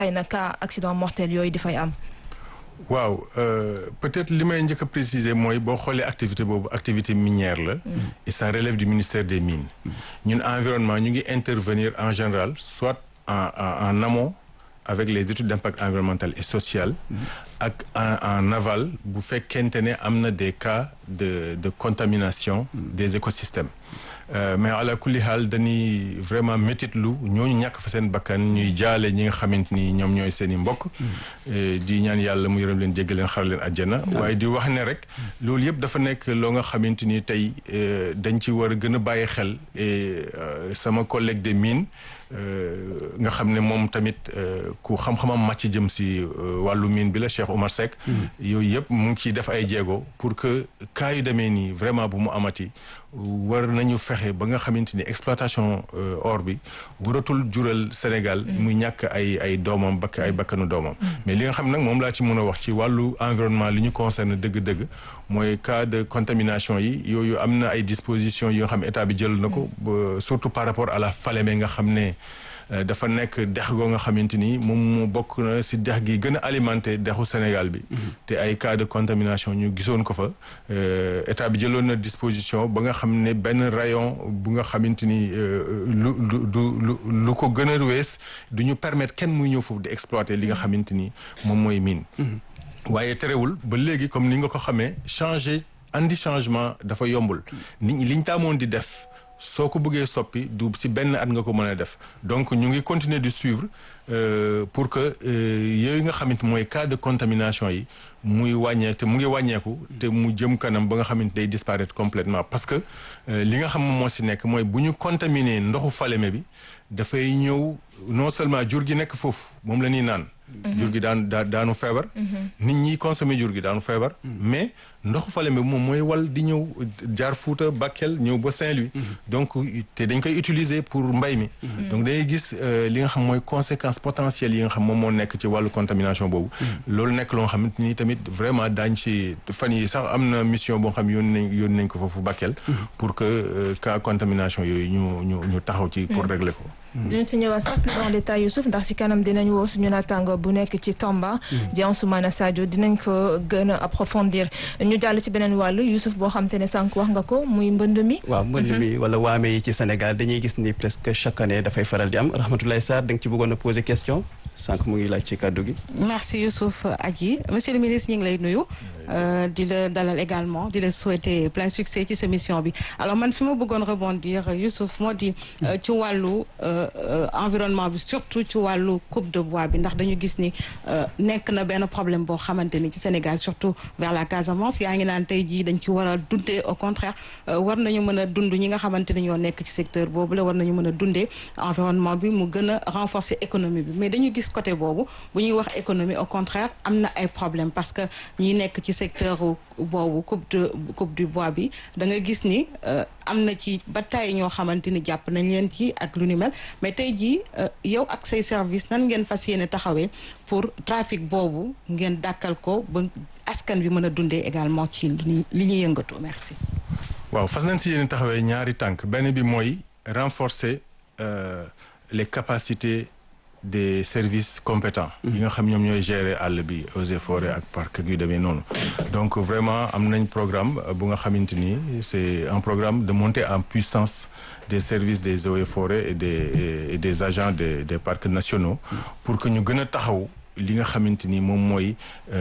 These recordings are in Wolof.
ay na cas accident mortel yooyu dafay am. waaw peut-être li may njëkk a préciser mooy boo xoolee activité boobu activité minière la. et ça relève du ministère des mines. ñun environnement ñu ngi intervenir en général soit en en en amont avec les études d'impact environnemental et social. ak en en aval bu fekkente ne am na des cas de de contamination des écosystèmes. Euh, mais ala kulli xaal dañuy vraiment métitlu ñooñu ñàkk fa seen bakkan ñuy jaale ñi nga xamante ni ñoom ñooy seen i mbokk. di ñaan yàlla mu yërëm leen jéggal leen xar leen àjjana. waaye di wax ne rek loolu yëpp dafa nekk loo nga xamante ni tey dañ ci war a gën a bàyyi xel et sama collègue des mines nga xam ne moom tamit ku xam-xamam màcc jëm si wàllu mine bi la Cheikh Omar Seck. yooyu yëpp mu ngi ciy def ay jéego pour que cas yu demee nii vraiment bu mu amati. war nañu fexe ba nga xamante ni exploitation or bi waratul jural Sénégal muy ñàkk ay ay doomam bakk ay bakkanu doomam mais li nga xam nag moom laa ci mën a wax ci wàllu environnement li ñu concerne dëgg-dëgg mooy cas de contamination yi yooyu am na ay dispositions yi nga xam état bi jël na ko surtout par rapport à la Falémé nga xam ne dafa nekk dex goo nga xamante ni moom mu bokk na si dex gi gën a alimenté dexu Sénégal bi te ay cas de contamination ñu gisoon ko fa état bi jëloon na disposition ba nga xam ne benn rayon bu nga xamante ni lu lu lu lu ko gën a wees du ñu permettre kenn muy ñëw foofu di exploiter li nga xamante ni moom mooy mine waaye terewul ba léegi comme ni nga ko xamee changer andi changement dafa yombul nit ñi liñ taamoon di def soo ko bëggee soppi du si benn at nga ko mën a def donc ñu ngi continuer de suivre pour que yooyu nga xamante mooy cas de contamination yi muy wàññee te mu ngi wàññeeku te mu jëm kanam ba nga xamante day disparaître complètement parce que li nga xam moo si nekk mooy bu ñu contaminer ndoxu Falémé bi dafay ñëw non seulement jur gi nekk foofu moom la ñuy naan jur gi daan daa daanu feebar nit ñi consommer jur gi daanu feebar mais ndoxu Falémé moom mooy wal di ñëw jaar Fuuta Bakel ñëw ba Saint-Louis donc te dañ koy utiliser pour mbay mi donc day gis li nga xam mooy conséquences potentielles yi nga xam moom moo nekk ci wàllu contamination boobu loolu nekk loo xamante ni tamit vraiment daañ ci fan yi sax am na mission boo xam yónni nañ yónni nañ ko foofu Bakel pour que cas contamination yooyu ñu ñu ñu taxaw ci pour régler ko dinañ ci ñëwaat sax plus en détail Youssouf ndax si kanam dinañ woo suñu naataango bu nekk ci Tamba. di Ansoumana Sadio dinañ ko gën a approfondir ñu jàll ci beneen wàllu Youssouf boo xam te ne sànq wax nga ko muy mbënd mi. waaw mbënd mi wala waame yi ci Sénégal dañuy gis ni presque chaque année dafay faral di am Rahmatoulaye Sarr da nga ci bëggoon a poser question sànq mu ngi laaj ci kàddu gi. merci Youssouf Adji monsieur le ministre ñu ngi lay nuyu. di la dalal également di la souhaiter plein succès ci sa mission bi alors man fi ma bëggoon rebondir Youssouf moo di ci wàllu environnement bi surtout ci wàllu coupe de bois bi ndax dañu gis ni nekk na benn problème boo xamante ni ci Sénégal surtout vers la Casamance yaa ngi naan tey jii dañ ci war a dundee au contraire war nañu mën a dund ñi nga xamante ni ñoo nekk ci secteur boobu la war nañu mën a dundee environnement bi mu gën a renforcer économie bi mais dañu gis côté boobu bu ñuy wax économie au contraire am na ay problème parce que ñi nekk ci secteur boobu coupe de coupe du bois bi da nga gis ni am na ci ba tey ñoo xamante ni jàpp nañ leen ci ak lu ni mel mais tey jii yow ak say service nan ngeen fas yéene taxawee pour trafic boobu ngeen dàkkal ko ba askan bi mën a dundee également ci li ñuy yëngatu merci. waaw fas nañ si yéene taxawee ñaari tànk benn bi mooy renforcer les capacités. des services compétents yi nga xam ñoom ñooy gérer àll bi eaux et forêts ak parc yu demee noonu donc vraiment am nañ programme bu nga xamante ni c'est un programme de montée en puissance des services des eaux et forêts et des et des agents des des parcs nationaux pour que ñu gën a taxaw li nga xamante ni moom mooy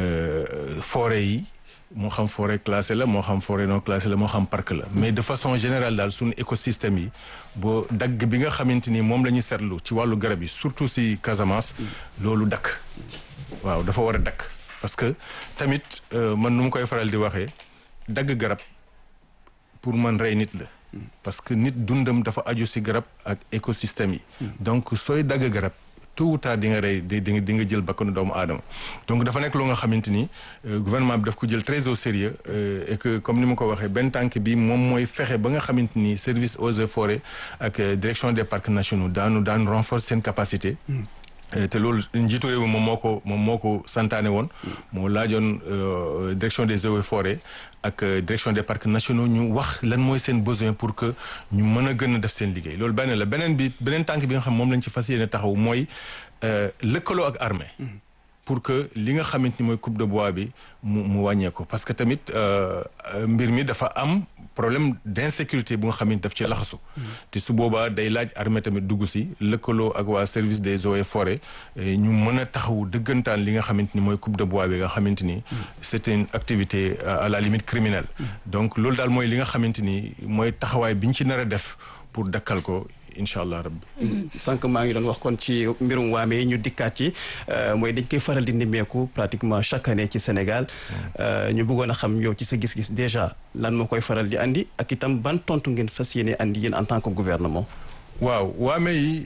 forêt yi moo xam forêt classée la moo xam forêt non classée la moo xam parc la mais de façon générale daal suñu écosystème yi boo dagg bi nga xamante ni moom la ñu seetlu ci wàllu garab yi surtout si Casamance loolu dakk waaw dafa war a dakk parce que tamit man nu mu koy faral di waxee dagg garab pour man rey nit la parce que nit dundam dafa aju si garab ak écosystème yi donc sooy dagg garab tôt ou tard di nga rey di di nga jël bakkanu doomu aadama donc dafa nekk loo nga xamante ni gouvernement bi daf ko jël très au sérieux et que comme ni ma ko waxee benn tànk bi moom mooy fexe ba nga xamante ni service eaux et forêts ak direction des parcs nationaux daanu daanu renforcer seen capacité te loolu njiitu réew mi moom moo ko moom moo ko santaane woon moo laajoon direction des eaux et forêts ak direction des parcs nationaux ñu wax lan mooy seen besoin pour que ñu mën a gën a def seen liggéey loolu benn la beneen bi beneen tànk bi nga xam moom lañ ci fas yéene taxaw mooy lëkkaloo ak armée pour que li nga xamante ni mooy coupe de bois bi mu mu wàññeeku parce que tamit mbir mi dafa am problème d'insécurité bu nga xam ne daf ci laxasu te su boobaa day laaj armée tamit dugg si lëkkaloo ak waa service des eaux et forêts ñu mën a taxaw dëggantaan li nga xamante ni mooy coupe de bois bi nga xamante ni c'est une activité à la limite criminelle donc loolu daal mooy li nga xamante ni mooy taxawaay bi ñu ci nar a def pour dakkal ko incha allah rabbi sànq maa ngi doon wax kon ci mbirum waame yi ñu dikkaat ci mooy dañ koy faral di nemmeeku pratiquement chaque année ci Sénégal ñu bëggoon a xam yow ci sa gis-gis déjà lan moo koy faral di andi ak itam ban tontu ngeen fas yéene andi yéen en tant que gouvernement. waaw waame yi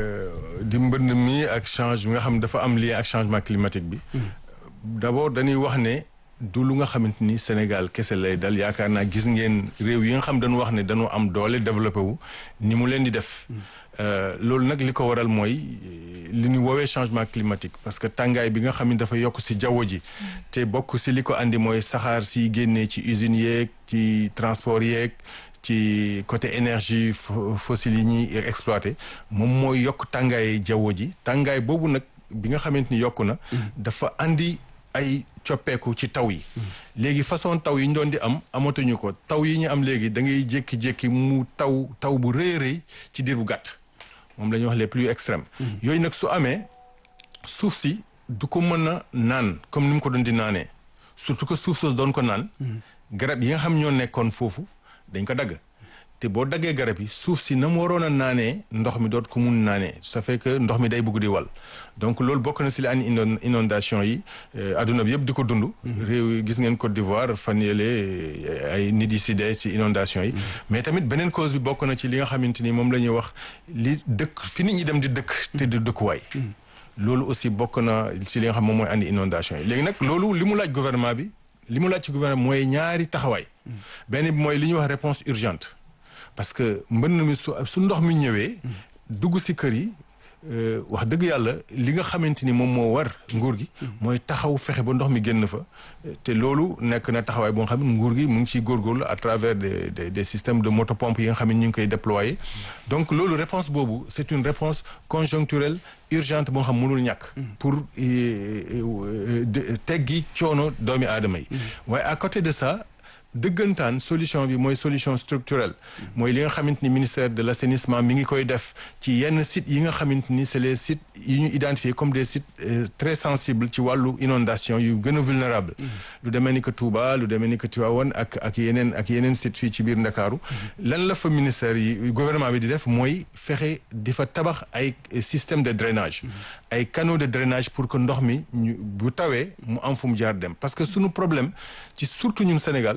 di mbënd mi ak change bi nga xam dafa am lien ak changement climatique bi d'abord dañuy wax ne du lu nga xamante ni Sénégal kese lay dal yaakaar naa gis ngeen réew yi nga xam dañu wax ne dañoo am doole développé wu ni mu leen di def loolu nag li ko waral mooy li ñu woowee changement climatique parce que tàngaay bi nga xam ne dafa yokk ci jaww ji te bokk ci li ko andi mooy saxaar si génnee ci usines yeeg ci transport yeeg ci côté énergie fossile yi ñuy exploité moom mooy yokk tàngaay jaww ji tàngaay boobu nag bi nga xamante ni yokku na dafa andi ay coppeeku ci taw yi léegi façon taw yi ñu doon di am amatuñu ko taw yi ñu am léegi da ngay jékki-jékki mu taw taw bu rëy rëy ci diir bu gàtt moom la ñuy wax les pluies extrêmes yooyu nag su amee suuf si du ko mën a naan comme ni mu ko doon di naanee surtout que suuf soos doon ko naan garab yi nga xam ñoo nekkoon foofu dañ ko dagg te boo daggee garab yi suuf si na mu waroon a naanee ndox mi doot ko mun naanee ça fait que ndox mi day bëgg di wal donc loolu bokk na si li andi inondation yi adduna bi yëpp di ko dund réew yi gis ngeen Côte d'Ivoire fan yële ay nit yi si dee si inondation yi mais tamit beneen cause bi bokk na ci li nga xamante ni moom la ñuy wax li dëkk fi nit ñi dem di dëkk te di dëkkuwaay loolu aussi bokk na si li nga xam moom mooy andi inondation yi léegi nag loolu li mu laaj gouvernement bi li mu laaj ci gouvernement mooy ñaari taxawaay benn bi mooy li ñuy wax réponse urgente parce que mbënn mi su su ndox mi ñëwee dugg ci kër yi wax dëgg yàlla li nga xamante ni moom moo war nguur gi mooy taxaw fexe ba ndox mi génn fa te loolu nekk na taxawaay boo xam ne nguur gi mu ngi ciy góorgóorlu à travers des des des systèmes de motopompe yi nga xam ne ñu ngi koy déployer donc loolu réponse boobu c'est une réponse conjoncturelle urgente boo xam mënul ñàkk pour teggi coono doomi aadama yi waaye à côté de ça dëggantaan solution bi mooy solution structurelle mooy li nga xamante ni ministère de l'assainissement mi ngi koy def ci yenn sites yi nga xamante ni c'est les sites yi ñu identifiés comme des sites très sensibles ci wàllu inondation yu gën a vulnérable lu demee ni que Touba lu demee ni que Tivaouane ak ak yeneen ak yeneen sites fii ci biir Ndakaaru lan la fa ministère yi gouvernement bi di def mooy fexe di fa tabax ay système de drainage ay canaux de drainage pour que ndox mi ñu bu tawee mu am fu mu jaar dem parce que sunu problème ci surtout ñun Sénégal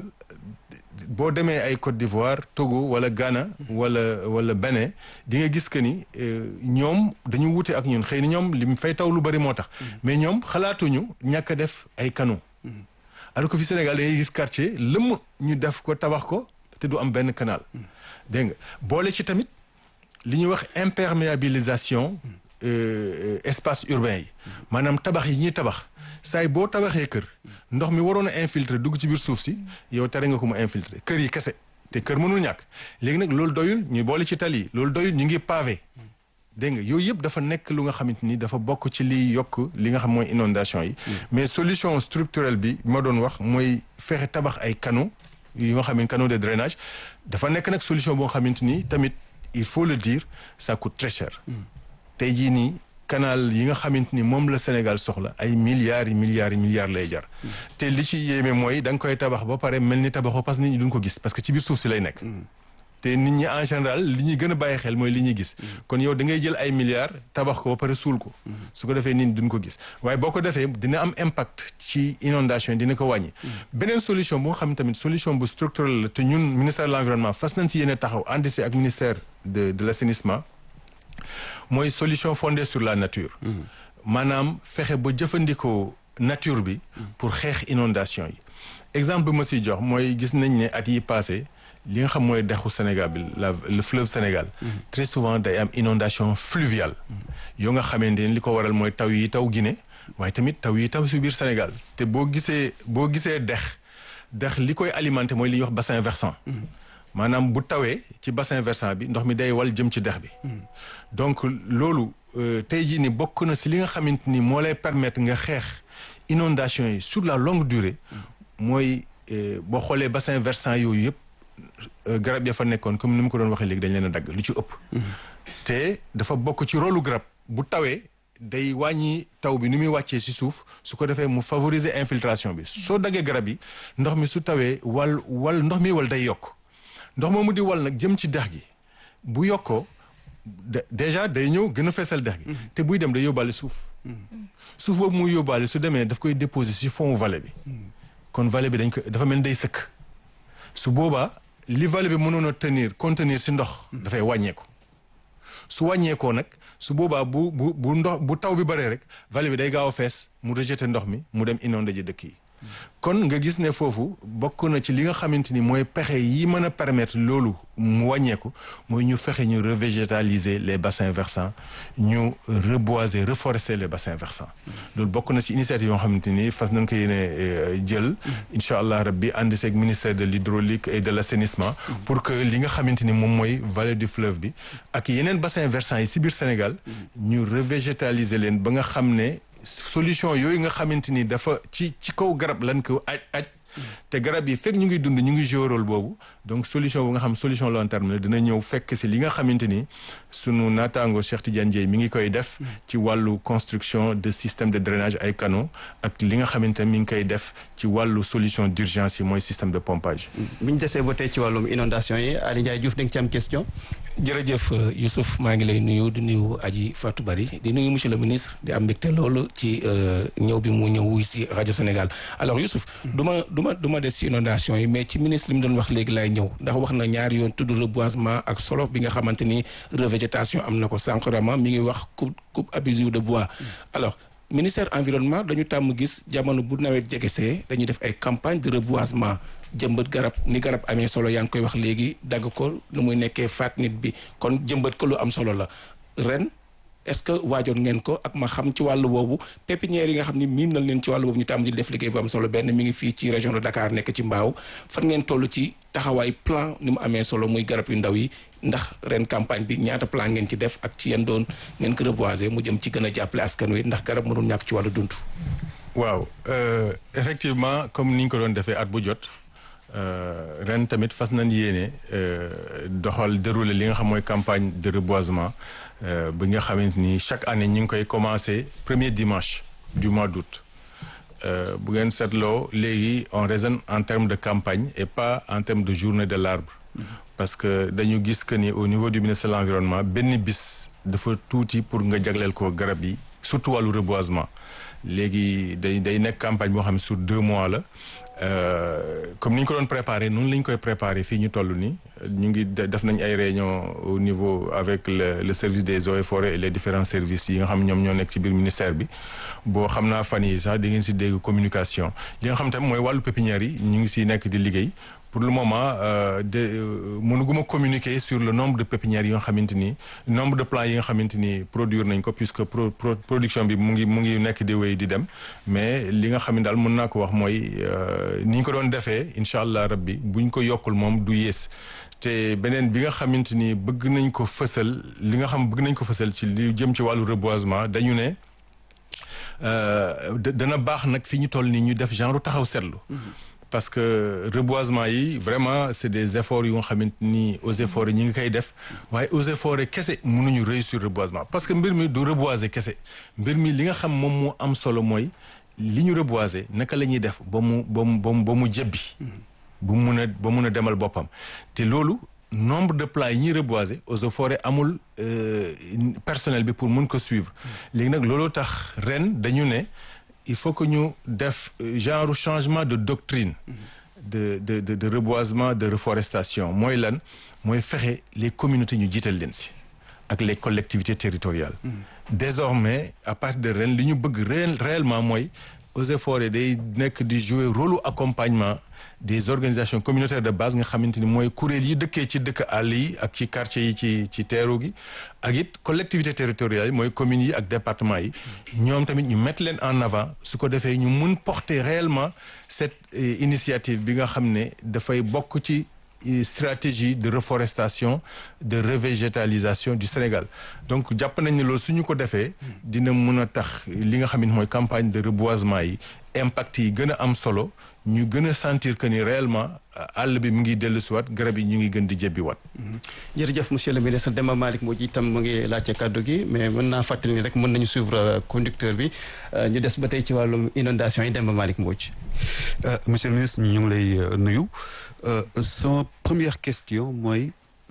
boo demee ay Côte d'Ivoire Togo wala Ghana wala wala Bénin di nga gis que ni ñoom dañu wute ak ñun xëy na ñoom li mu fay taw lu bari moo tax mais ñoom xalaatuñu ñàkk a def ay canaux alors que fi Sénégal da ngay gis quartier lëmm ñu def ko tabax ko te du am benn canal dégg nga boole ci tamit li ñuy wax imperméabilisation espace urbain yi maanaam tabax yi ñuy tabax saay boo tabaxee kër ndox mi waroon a infiltrer dugg ci biir suuf si yow tere nga ko mu infiltrer kër yi kese te kër mënul ñàkk léegi nag loolu doyul ñu boole ci tali yi loolu doyul ñu ngi pavé dégg nga yooyu yëpp dafa nekk lu nga xamante ni dafa bokk ci liy yokk li nga xam mooy inondation yi mais solution structurelle bi ma doon wax mooy fexe tabax ay canaux yu nga xam ne canaux de drainage dafa nekk nag solution boo xamante ni tamit il faut le dire ça coûte très cher tey jii nii canal yi nga xamante ni moom la Sénégal soxla ay milliards yi milliards yi milliards lay jar te li ci yéeme mooy da nga koy tabax ba pare mel ni tabaxoo parce que nit ñi duñ ko gis parce que ci biir suuf si lay nekk te nit ñi en général li ñuy gën a bàyyi xel mooy li ñuy gis kon yow da ngay jël ay milliards tabax ko ba pare suul ko su ko defee nit ñi duñ ko gis waaye boo ko defee dina am impact ci inondation dina ko wàññi beneen solution bu nga xam tamit solution bu structurelle la te ñun ministère de l'environnement fas nañ ci yéene taxaw ànd si ak ministère de de l'assainissement mooy solution fondée sur la nature maanaam fexe ba jëfandikoo nature bi pour xeex inondation yi exemple bi ma siy jox mooy gis nañ ne at yi passé li nga xam mooy dexu Sénégal bi la le fleuve Sénégal très souvent day am inondation fluviale yoo nga xamante ni li ko waral mooy taw yi taw Guinée waaye tamit taw yi taw si biir Sénégal te boo gisee boo gisee dex dex li koy alimenté mooy li ñuy wax bassin versant maanaam bu tawee ci bassin versant bi ndox mi day wal jëm ci dex bi donc loolu tey jii ni bokk na si li nga xamante ni moo lay permettre nga xeex inondation yi sur la longue durée mooy boo xoolee bassin versant yooyu yëpp garab ya fa nekkoon comme ni mu ko doon waxee léegi dañ leen a dagg lu ci ëpp te dafa bokk ci rôlu garab bu tawee day wàññi taw bi ni muy wàccee ci suuf su ko defee mu favoriser infiltration bi soo daggee garab yi ndox mi su tawee wal wal ndox mi wal day yokk ndox moomu di wal nag jëm ci dex gi bu yokkoo déjà day ñëw gën a feesal dex gi te buy dem day yóbbaale suuf suuf boobu muy yóbbaale su demee daf koy déposer ci fond vallée bi kon vallée bi dañ ko dafa mel ni day sëkk su boobaa li vallée bi mënoon a tenir contenir ci ndox dafay wàññeeku su wàññeekoo nag su boobaa bu bu bu ndox bu taw bi bëree rek vallée bi day gaaw a fees mu rejeter ndox mi mu dem inondé ji dëkk yi kon nga gis ne foofu bokk na ci li nga xamante ni mooy pexe yi mën a permettre loolu mu wàññeeku mooy ñu fexe ñu revégétaliser les bassins versants ñu reboiser reforester les bassins versants loolu bokk na ci initiative yoo xamante ni fas nañ ko yéene jël incha allah rabbi ànd seeg ministère de l'hydraulique et de l'assainissement pour que li nga xamante ni moom mooy vallée du fleuve bi ak yeneen bassins versants yi ci biir Sénégal ñu revégétaliser leen ba nga xam ne solution yooyu nga xamante ni dafa ci ci kaw garab lan ko aj aj te garab yi fekk ñu ngi dund ñu ngi jouer rôle boobu donc solution bu nga xam solution long terme la dina ñëw fekk si li nga xamante ni sunu naataango Cheikh Tidiane Dièye mi ngi koy def ci wàllu construction de système de drainage ay canaux ak li nga xamante ni mi ngi koy def ci wàllu solution d'urgence yi mooy système de pompage. bu ñu desee ba tey ci wàllum inondation yi Aly Ndiaye Diouf da nga ci am question. jërëjëf Youssouf maa ngi lay nuyu di nuyu Aji Fatou Bari di nuyu monsieur le ministre di am mbégte loolu ci ñëw bi mu ñëw wuy si rajo Sénégal alors Youssouf du ma du ma du ma des si inondation yi mais ci ministre li mu doon wax léegi lay ñëw ndax wax na ñaari yoon tudd reboisement ak solo bi nga xamante ni revégétation am na ko sànq vraiment mi ngi wax coupe coupe abusive de bois alors ministère environnement dañu tàmm gis jamono bu nawet jegesee dañuy def ay campagne de reboisement jëmbat garab ni garab amee solo yaa ngi koy wax léegi dagg ko nu muy nekkee faat nit bi kon jëmbat ko lu am solo la ren est-ce que waajoon ngeen ko ak ma xam ci wàllu boobu pépinière yi nga xam ni miin nañ leen ci wàllu boobu ñu tàmm di def liggéey bu am solo benn mi ngi fii ci région de Dakar nekk ci Mbaaw fan ngeen toll ci taxawaay plan ni mu amee solo muy garab yu ndaw yi ndax ren campagne bi ñaata plan ngeen ci def ak ci yeen doon ngeen ko reboiser mu jëm ci gën a jàppale askan wi ndax garab mënul ñàkk ci wàllu dund. waaw effectivement comme ni ñu ko doon defee at bu jot ren tamit fas nañ yéene doxal dérouler li nga xam mooy campagne de reboisement bi nga xamante ni chaque année ñu ngi koy commencer premier dimanche du mois d'août bu ngeen seetloo léegi on raisonne en termes de campagne et pas en termes de journée de l'arbre parce que dañu gis que ni au niveau du ministère de l'environnement benn bis dafa tuuti pour nga jagleel ko garab yi surtout wàllu reboisement léegi day day nekk campagne boo xam ne sur deux mois la comme ni ñu ko doon préparer noonu la ñu koy préparer fii ñu toll nii ñu ngi def nañ ay réunion au niveau avec le le service des eaux et forêts et les différents services yi nga xam ñoom ñoo nekk ci biir ministère bi boo xam naa fan yi sax di ngeen si dégg communication li nga xam tamit mooy wàllu pépinière yi ñu ngi si nekk di liggéey pour le moment de mënuguma communiquer sur le nombre de pépinières yi nga xamante ni nombre de plants yi nga xamante ni produire nañ ko puisque pro production bi mu ngi mu ngi nekk di wéy di dem mais li nga xam ne daal mën naa ko wax mooy ni ñu ko doon defee incha allah rabbi buñ ko yokkul moom du yées te beneen bi nga xamante ni bëgg nañ ko fësal li nga xam bëgg nañ ko fësal ci li jëm ci wàllu reboisement dañu ne dana baax nag fi ñu toll nii ñu def genre taxaw seetlu. parce que reboisement yi vraiment c'est des efforts yu nga xamante ni aux efforts yi ñi ngi koy def waaye aux efforts yi kese mënuñu réussir reboisement parce que mbir mi du reboiser kese mbir mi li nga xam moom moo am solo mooy li ñu reboiser naka la ñuy def ba mu ba mu ba mu ba mu jebbi bu mun a ba mun a demal boppam te loolu nombre de plats yi ñuy reboiser eaux et forêts amul personnel bi pour mun ko suivre léegi nag looloo tax ren dañu ne il faut que ñu def genre changement de doctrine de de de de reboisement de reforestation mooy lan mooy fexe les communautés ñu jiital leen si ak les collectivités territoriales désormais à partir de ren li ñu bëgg réel réellement mooy eaux et forêts day nekk di jouer rôle accompagnement des organisations communautaires de base nga xamante ni mooy kuréel yi dëkkee ci dëkk àll yi ak ci quartier yi ci ci teeru gi ak it collectivité territoriale yi mooy communes yi ak département yi ñoom tamit ñu mettre leen en avant su ko defee ñu mun porter réellement cette initiative bi nga xam ne dafay bokk ci stratégie de reforestation de revégétalisation du Sénégal donc jàpp nañ ne loolu su ñu ko defee dina mën a tax li nga xam ne mooy campagne de reboisement yi impact yi gën a am solo ñu gën a sentir que ni réellement àll bi mu ngi dellu siwaat garab yi ñu ngi gën di jebbiwaat. jërëjëf monsieur le ministre Demba Malick moo ji itam mu ngi laajte kàddu gi mais mën naa fàttali ni rek mën nañu suivre conducteur bi ñu des ba tey ci wàllum inondation yi Demba Malick Mbodj. monsieur le ministre ñu ngi lay nuyu sama première question mooy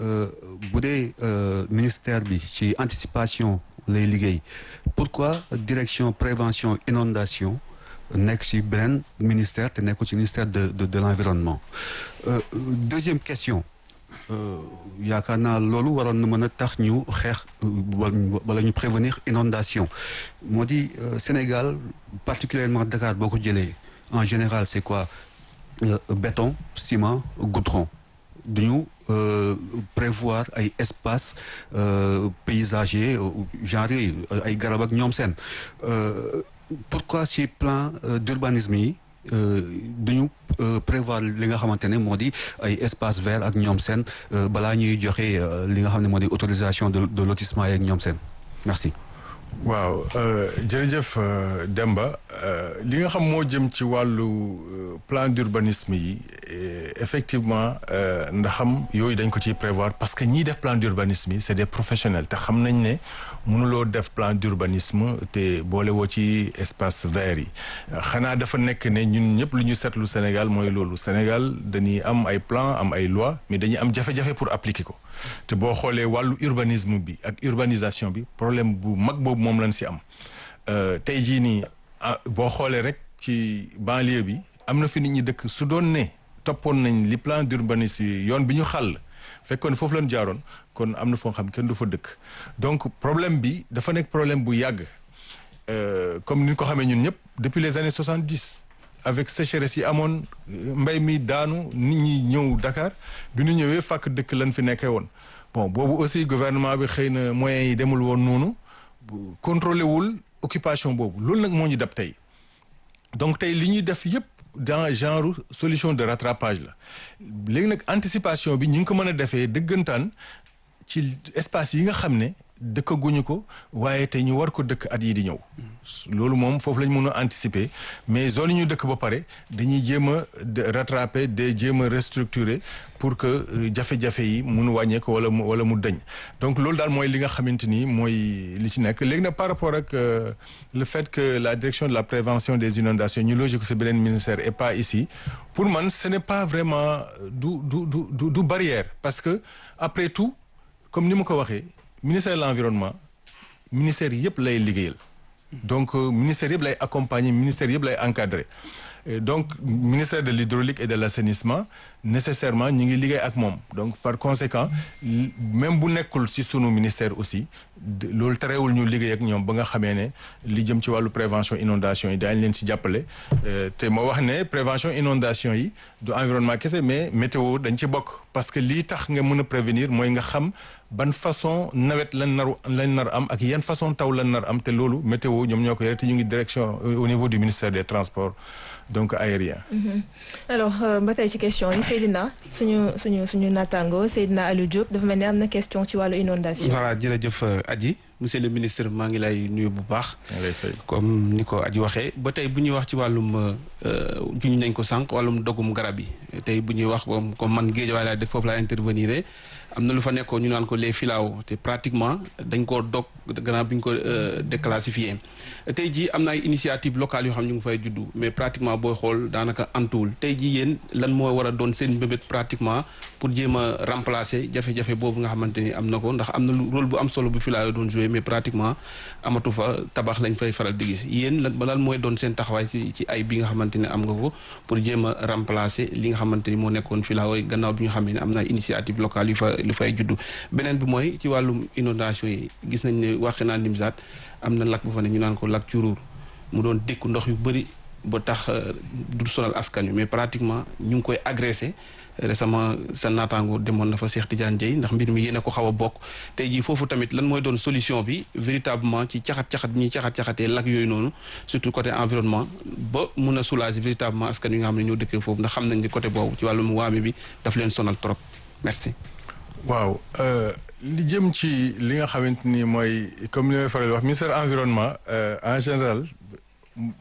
bu dee ministère bi ci anticipation lay liggéey pourquoi direction prévention inondation nekk ci beneen ministère te nekkul ci ministère de de de l'environnement deuxième question yaakaar naa loolu waroon na mën a tax ñu xeex wala ñu prévenir inondation moo di Sénégal particulièrement Dakar boo ko jëlee en général c'est quoi béton ciment goudron duñu prévoir ay espace paysager genre yooyu ay garab ak ñoom seen pourquoi ci plan d'urbanisme yi duñu prévoir li nga xamante ne moo di ay espace vert ak ñoom seen balaa ñuy joxe li nga xam ne moo di autorisation de de lotissement yi ak ñoom seen merci waaw jërëjëf Demba li nga xam moo jëm ci wàllu plan d'urbanisme yi effectivement ndaxam yooyu dañ ko ciy prévoir parce que ñiy def plan d'urbanisme yi c'est des professionnels te xam nañ ne mënuloo def plan d'urbanisme te boole woo ci espace vert yi xanaa dafa nekk ne ñun ñëpp lu ñu seetlu Sénégal mooy loolu Sénégal dañuy am ay plan am ay loi mais dañuy am jafe-jafe pour appliquer ko te boo xoolee wàllu urbanisme bi ak urbanisation bi problème bu mag boobu moom lañ si am tey jii nii boo xoolee rek ci banlieue bi am na fi nit ñi dëkk su doon ne toppoon nañ li plan d'urbanisme yi yoon bi ñu xàll fekkoon foofu lañ jaaroon kon am na foo xam kenn du fa dëkk donc problème bi dafa nekk problème bu yàgg comme ni ñu ko xamee ñun ñëpp depuis les années soixante-dix avec sécheresse yi amoon mbay mi daanu nit ñi ñëw Dakar bi ñu ñëwee fàkk dëkk lañ fi nekkee woon bon boobu aussi gouvernement bi xëy na moyens yi demul woon noonu contrôlé wul occupation boobu loolu nag moo ñu dab tey donc tey li ñuy def yëpp dans genre solution de rattrapage la léegi nag anticipation bi ñu ngi ko mën a defee dëggantaan ci espace yi nga xam ne dëkkaguñu ko waaye te ñu war ko dëkk at yi di ñëw loolu moom foofu lañ mën a anticiper mais zone yi ñu dëkk ba pare dañuy jéem a rattraper de jéem a restructurer pour que jafe-jafe yi mun wàññeeku wala mu wala mu dëñ donc loolu daal mooy li nga xamante ni mooy li ci nekk léegi nag par rapport ak le fait que la direction de la prévention des inondations ñu logique c'est beneen ministère et pas ici pour man ce n'est pas vraiment du du du du barrière parce que après tout comme ni ma ko waxee ministère de l'environnement ministère yëpp lay liggéeyal donc ministère yëpp lay accompagner ministère yëpp lay encadrer donc ministère de l'hydraulique et de l'assainissement nécessairement ñi ngi liggéey ak moom donc par conséquent même bu nekkul ci sunu ministère aussi loolu terewul ñu liggéey ak ñoom ba nga xamee ne li jëm ci wàllu prévention inondation yi daañu leen ci jàppale te moo wax ne prévention inondation yi du environnement kese mais météo dañ ci bokk parce que lii tax nga mën a prévenir mooy nga xam ban façon nawet lan naru lañ nar am ak yan façon taw lan nar am te loolu météo ñoom ñoo ko yore te ñu ngi direction au niveau du ministère des transports donc aérien alors ba tey ci question yi Seydina suñu suñu suñu naataango Seydina Aliou Diop dafa mel ni am na question ci wàllu inondation voilà jërëjëf Adji monsieur le ministre maa ngi lay nuyu bu baax comme ni ko Adji waxee ba tey bu ñuy wax ci wàllum juñ nañ ko sànq wàllum dogum garab yi tey bu ñuy wax comme comme man Guédiawaye laa def foofu laa intervenir am na lu fa nekkoon ñu naan ko les filao te pratiquement dañ koo dog gannaaw bi ñu ko déclassifié tey jii am na ay initiative locale yoo xam ñu ngi fay juddu mais pratiquement booy xool daanaka antuwul tey jii yéen lan moo war a doon seen mbébét pratiquement pour jéem a remplacer jafe-jafe boobu nga xamante ni am na ko ndax am na rôle bu am solo bu filao doon joué mais pratiquement amatu fa tabax lañ fay faral di gis yéen lan lan mooy doon seen taxawaay ci ci ay bi nga xamante ne am nga ko pour jéem a remplacer li nga xamante ni moo nekkoon filao yi gannaaw bi nga xam ne am na initiative locale yu fa lu fay juddu beneen bi mooy ci wàllum inondation yi gis nañ ne waxi naa Nimzaat am na lakk bu fa ne ñu naan ko lakk Curuur mu doon dékku ndox yu bëri ba tax du sonal askan wi mais pratiquement ñu ngi koy agressé récemment sa naataango demoon na fa Cheikh Tidiane Dieye ndax mbir mi yéen a ko xaw a bokk tey jii foofu tamit lan mooy doon solution bi véritablement ci caxat-caxat ñuy caxat-caxatee lak yooyu noonu surtout côté environnement ba mun a soulager véritablement askan wi nga xam ne ñoo dëkkee foofu ndax xam nañ ni côté boobu ci wàllum waame bi daf leen sonal trop merci waaw li jëm ci li nga xamante ni mooy comme li may faral wax ministère environnement en général